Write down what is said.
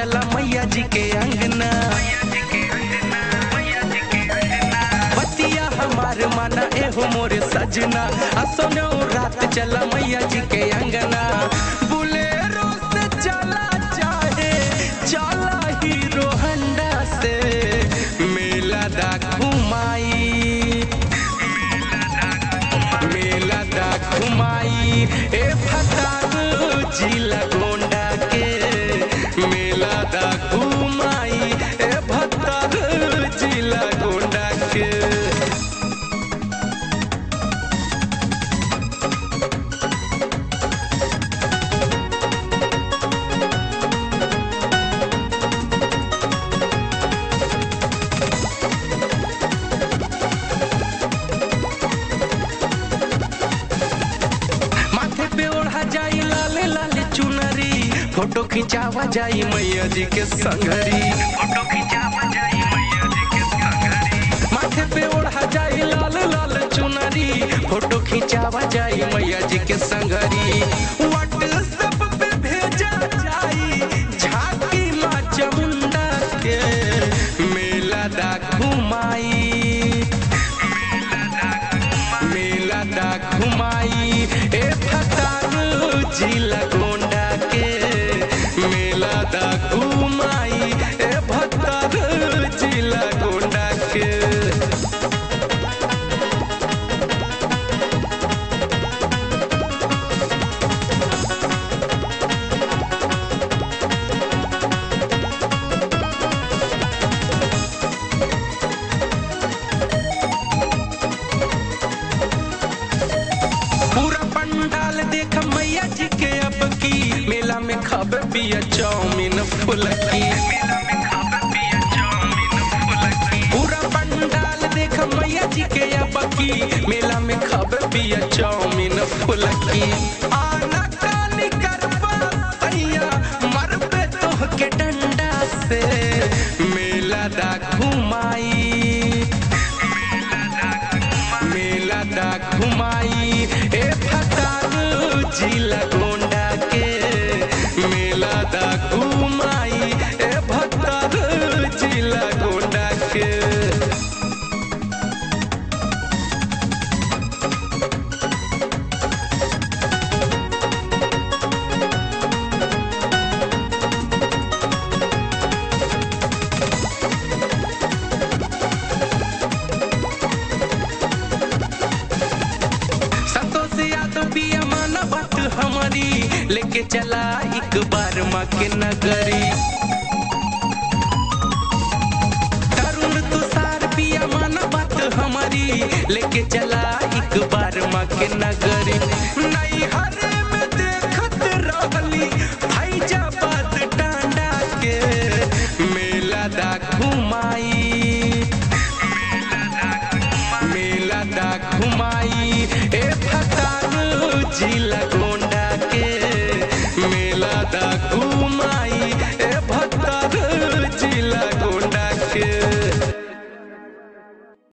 चला मैया जी के अंगना बतिया हमार माना एहो मोरे सजना असनो रात चला मैया जी के अंगना बुलेरो से चला चाहे चला हीरो हंडा से मेला दा घुमाई मेला दा घुमाई ए फतांग जिला गोंडा के मेला दा घुमाई ए फतांग जिला गोंडा के माथे पे ओढ़ा जाई लाल लाल चुनरी फोटो खिंचावा जाई मैया जी के संगरी फोटो खिंचावा जाई मैया जी के संगरी माथे पे ओढ़ा जाई लाल लाल चुनरी फोटो खिंचावा जाई मैया जी के संगरी व्हाट्सएप पे भेजा जाई झांकी माँ चामुंडा के मेला दा घुमाई मेला दा घुमाई ए फतान जिला गोंडा के मेला दा घुमाई ए फतान जिला गोंडा के पूरा पंडाल देख मैया जी के अब की मेला में खब पिया चाउमीन फुलकी पूरा पंडाल देख मैया जी के अब की मेला में खब पिया चाउमीन फुलकी आना कानी करबा सैया मर पे तोह के डंडा से मेला दा घुमाई मेला दा घुमाई ए फतान जिला गोंडा के मेला दा घुमाई ए फतान जिला गोंडा के संतोष यादव पिया माना बात हमारी लेके चला एक बार माँ के नगरी तरुण तुषार पिया माना बात हमारी लेके चला एक बार माँ के नगरी